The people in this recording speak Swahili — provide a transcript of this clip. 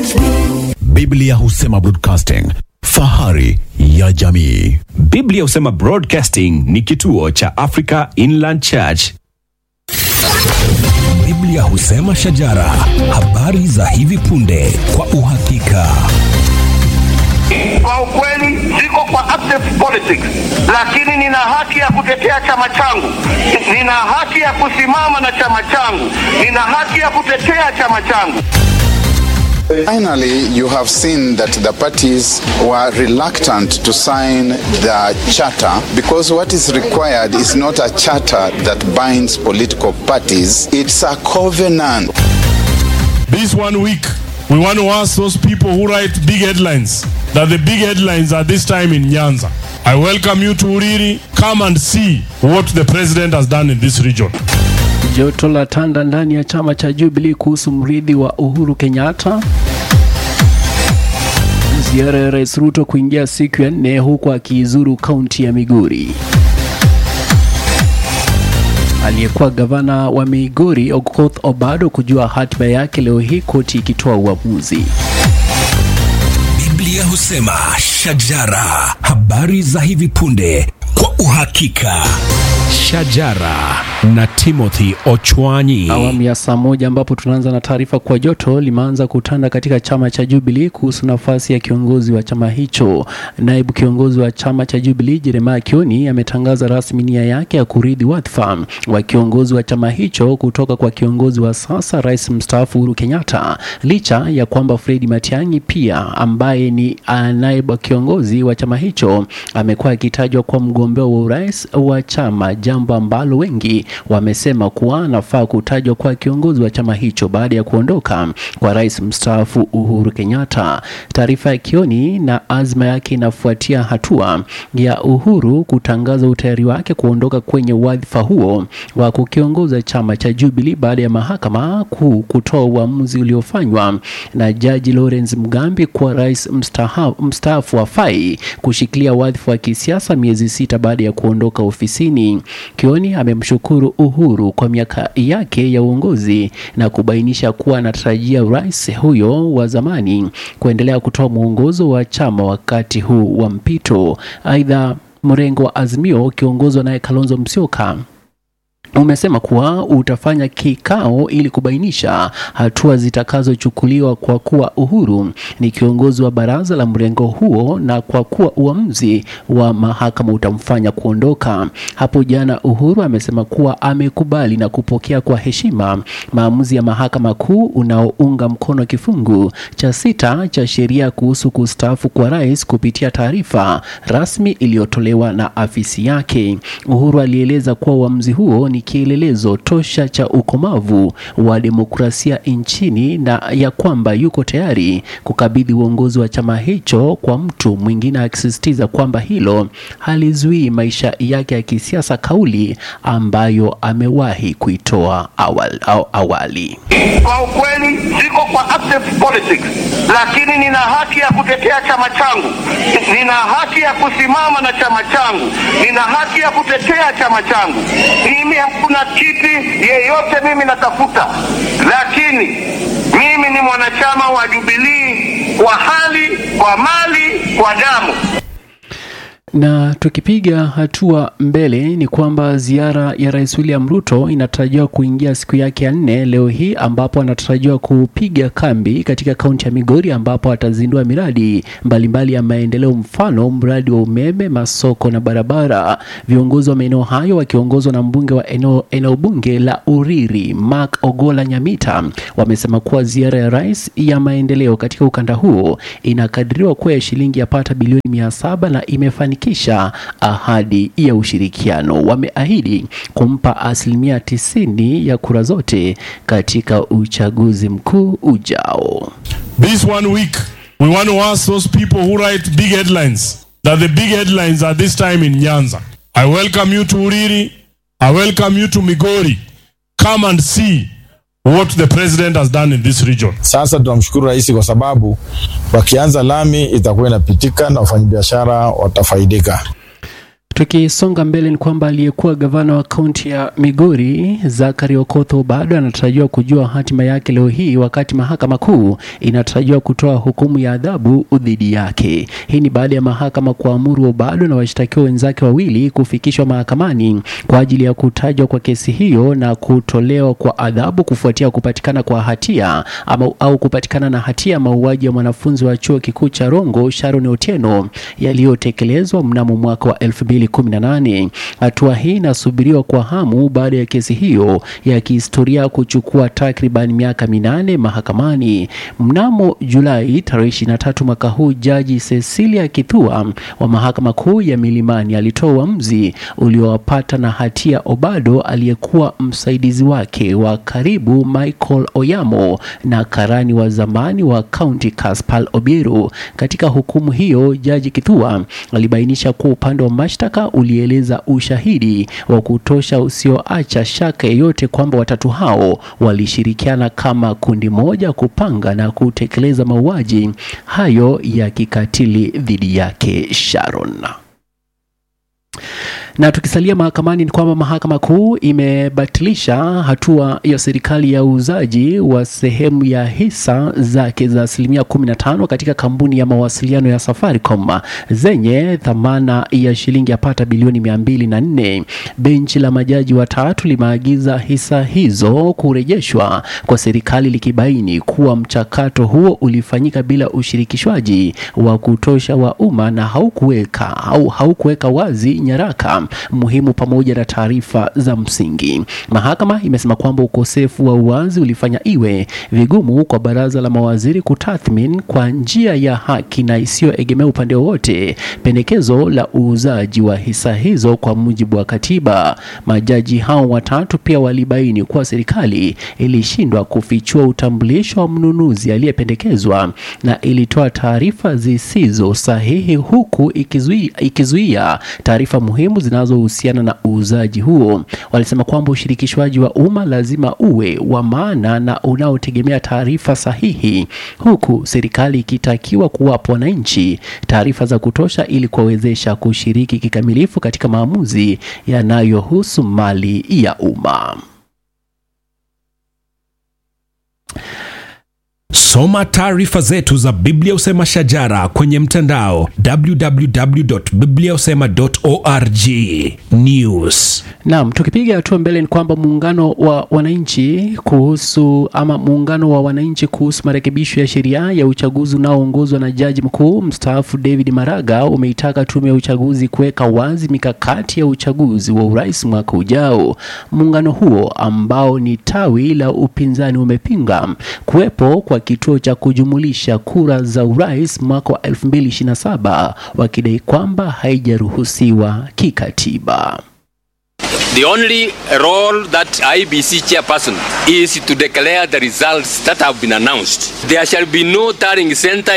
Biblia husema broadcasting, fahari ya jamii. Biblia husema Broadcasting ni kituo cha Africa Inland Church. Biblia husema shajara, habari za hivi punde kwa uhakika. Kwa ukweli siko kwa active politics, lakini nina haki ya kutetea chama changu, nina haki ya kusimama na chama changu, nina haki ya kutetea chama changu. Finally, you have seen that the parties were reluctant to sign the charter because what is required is not a charter that binds political parties, it's a covenant. This one week, we want to ask those people who write big headlines that the big headlines are this time in Nyanza. I welcome you to Uriri. Come and see what the president has done in this region. Joto la tanda ndani ya chama cha Jubilee kuhusu mrithi wa Uhuru Kenyatta. Ziara ya Rais Ruto kuingia siku ya nne huku akiizuru kaunti ya Migori. Aliyekuwa gavana wa Migori Okoth Obado kujua hatima yake leo hii, koti ikitoa uamuzi. Biblia husema shajara, habari za hivi punde kwa uhakika. Shajara na Timothy Ochwanyi. Awamu ya saa moja ambapo tunaanza na taarifa kwa joto limeanza kutanda katika chama cha Jubilee kuhusu nafasi ya kiongozi wa chama hicho. Naibu kiongozi wa chama cha Jubilee Jeremiah Kioni ametangaza rasmi nia yake ya kurithi wadhifa wa kiongozi wa chama hicho kutoka kwa kiongozi wa sasa Rais mstaafu Uhuru Kenyatta, licha ya kwamba Fred Matiang'i pia ambaye ni ah, naibu kiongozi wa chama hicho amekuwa akitajwa kwa mgombea wa urais wa chama, jambo ambalo wengi wamesema kuwa anafaa kutajwa kwa kiongozi wa chama hicho baada ya kuondoka kwa rais mstaafu Uhuru Kenyatta. Taarifa ya Kioni na azma yake inafuatia hatua ya Uhuru kutangaza utayari wake kuondoka kwenye wadhifa huo wa kukiongoza chama cha Jubilee baada ya mahakama kuu kutoa uamuzi uliofanywa na jaji Lawrence Mugambi kwa rais mstaha- mstaafu hafai kushikilia wadhifa wa kisiasa miezi sita baada ya kuondoka ofisini. Kioni amemshukuru Uhuru kwa miaka yake ya uongozi na kubainisha kuwa anatarajia rais huyo wa zamani kuendelea kutoa mwongozo wa chama wakati huu wa mpito. Aidha, mrengo wa Azimio ukiongozwa naye Kalonzo Musyoka umesema kuwa utafanya kikao ili kubainisha hatua zitakazochukuliwa kwa kuwa Uhuru ni kiongozi wa baraza la mrengo huo na kwa kuwa uamuzi wa mahakama utamfanya kuondoka. Hapo jana Uhuru amesema kuwa amekubali na kupokea kwa heshima maamuzi ya mahakama kuu unaounga mkono kifungu cha sita cha sheria kuhusu kustaafu kwa rais kupitia taarifa rasmi iliyotolewa na afisi yake. Uhuru alieleza kuwa uamuzi huo ni kielelezo tosha cha ukomavu wa demokrasia nchini na ya kwamba yuko tayari kukabidhi uongozi wa chama hicho kwa mtu mwingine, akisisitiza kwamba hilo halizuii maisha yake ya kisiasa, kauli ambayo amewahi kuitoa awali, aw- awali. Kwa ukweli siko kwa active politics, lakini nina haki ya kutetea chama changu, nina haki ya kusimama na chama changu, nina haki ya kutetea chama changu. Mimi hakuna kiti yeyote mimi natafuta, lakini mimi ni mwanachama wa Jubilee kwa hali, kwa mali, kwa damu. Na tukipiga hatua mbele ni kwamba ziara ya Rais William Ruto inatarajiwa kuingia siku yake ya nne leo hii, ambapo anatarajiwa kupiga kambi katika kaunti ya Migori, ambapo atazindua miradi mbalimbali ya maendeleo, mfano mradi wa umeme, masoko na barabara. Viongozi wa maeneo hayo wakiongozwa na mbunge wa eneo, eneo bunge la Uriri Mark Ogola Nyamita wamesema kuwa ziara ya rais ya maendeleo katika ukanda huo inakadiriwa kuwa ya shilingi yapata bilioni mia saba na imefanikisha ahadi ya ushirikiano. Wameahidi kumpa asilimia tisini ya kura zote katika uchaguzi mkuu ujao. This one week, we want to ask those people who write big headlines that the big headlines are this time in Nyanza. I welcome you to Uriri. I welcome you to Migori. Come and see what the president has done in this region. Sasa tunamshukuru rais kwa sababu wakianza lami itakuwa inapitika na wafanyabiashara watafaidika. Tukisonga mbele ni kwamba aliyekuwa gavana wa kaunti ya Migori Zachary Okoth bado anatarajiwa kujua hatima yake leo hii, wakati mahakama kuu inatarajiwa kutoa hukumu ya adhabu dhidi yake. Hii ni baada ya mahakama kuamuru Obado na washtakiwa wenzake wawili kufikishwa mahakamani kwa ajili ya kutajwa kwa kesi hiyo na kutolewa kwa adhabu kufuatia kupatikana kwa hatia ama, au kupatikana na hatia ya mauaji ya mwanafunzi wa chuo kikuu cha Rongo Sharon Otieno yaliyotekelezwa mnamo mwaka wa 2018. Hatua hii inasubiriwa kwa hamu baada ya kesi hiyo ya kihistoria kuchukua takriban miaka minane mahakamani. Mnamo Julai tarehe 23 mwaka huu, jaji Cecilia Kithua wa mahakama kuu ya Milimani alitoa uamuzi uliowapata na hatia Obado aliyekuwa msaidizi wake wa karibu Michael Oyamo na karani wa zamani wa kaunti Kaspal Obiero. Katika hukumu hiyo, jaji Kithua alibainisha kuwa upande wa mashtaka ulieleza ushahidi wa kutosha usioacha shaka yeyote kwamba watatu hao walishirikiana kama kundi moja kupanga na kutekeleza mauaji hayo ya kikatili dhidi yake Sharon. Na tukisalia mahakamani ni kwamba mahakama kuu imebatilisha hatua ya serikali ya uuzaji wa sehemu ya hisa zake za asilimia 15 katika kampuni ya mawasiliano ya Safaricom zenye thamana ya shilingi yapata bilioni 204. Benchi la majaji watatu limeagiza hisa hizo kurejeshwa kwa serikali likibaini kuwa mchakato huo ulifanyika bila ushirikishwaji wa kutosha wa umma na haukuweka au haukuweka wazi nyaraka muhimu pamoja na taarifa za msingi. Mahakama imesema kwamba ukosefu wa uwazi ulifanya iwe vigumu kwa baraza la mawaziri kutathmini kwa njia ya haki na isiyoegemea upande wowote pendekezo la uuzaji wa hisa hizo kwa mujibu wa katiba. Majaji hao watatu pia walibaini kuwa serikali ilishindwa kufichua utambulisho wa mnunuzi aliyependekezwa na ilitoa taarifa zisizo sahihi huku ikizuia, ikizuia taarifa muhimu zinazohusiana na uuzaji huo. Walisema kwamba ushirikishwaji wa umma lazima uwe wa maana na unaotegemea taarifa sahihi, huku serikali ikitakiwa kuwapa wananchi taarifa za kutosha ili kuwawezesha kushiriki kikamilifu katika maamuzi yanayohusu mali ya umma. Soma taarifa zetu za Biblia Usema Shajara kwenye mtandao www.bibliausema.org. News. Naam, tukipiga hatua mbele ni kwamba muungano wa wananchi kuhusu ama muungano wa wananchi kuhusu marekebisho ya sheria ya uchaguzi unaoongozwa na jaji mkuu mstaafu David Maraga umeitaka tume ya uchaguzi kuweka wazi mikakati ya uchaguzi wa urais mwaka ujao. Muungano huo ambao ni tawi la upinzani umepinga kuwepo kwa kituo cha kujumulisha kura za urais mwaka wa 2027 wakidai kwamba haijaruhusiwa kikatiba. The only role that IBC chairperson is to declare the results that have been announced. There shall be no tallying center